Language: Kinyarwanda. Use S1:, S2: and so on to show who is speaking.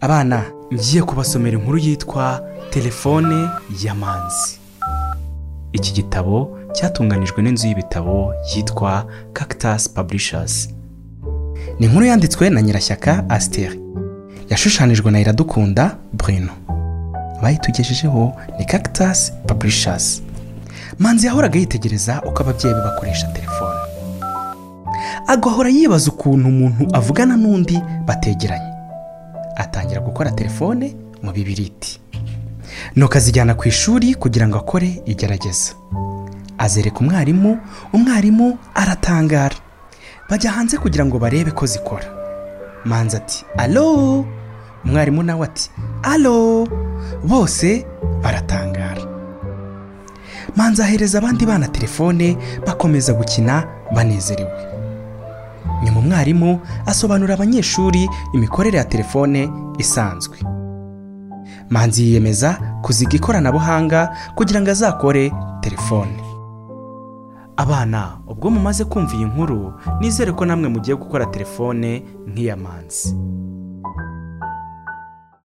S1: abana ngiye kubasomera inkuru yitwa telefone y'amanzi iki gitabo cyatunganijwe n'inzu y'ibitabo yitwa cactus publishers ni inkuru yanditswe na nyirashyaka asiteri yashushanijwe na iradukunda burino abayitugejejeho ni cactus publishers manzi yahoraga yitegereza uko ababyeyi be bakoresha telefone agahora yibaza ukuntu umuntu avugana n'undi bategeranye atangira gukora telefone mu bibiriti nuko azijyana ku ishuri kugira ngo akore igerageza azereka umwarimu umwarimu aratangara bajya hanze kugira ngo barebe ko zikora manzi ati alo umwarimu nawe ati alo bose baratangara manzi ahereza abandi bana telefone bakomeza gukina banezerewe nyuma umwarimu asobanurira abanyeshuri imikorere ya telefone isanzwe manzi yiyemeza kuziga ikoranabuhanga kugira ngo azakore telefone abana ubwo mumaze kumva iyi nkuru nizere ko namwe mugiye gukora telefone nk'iya manzi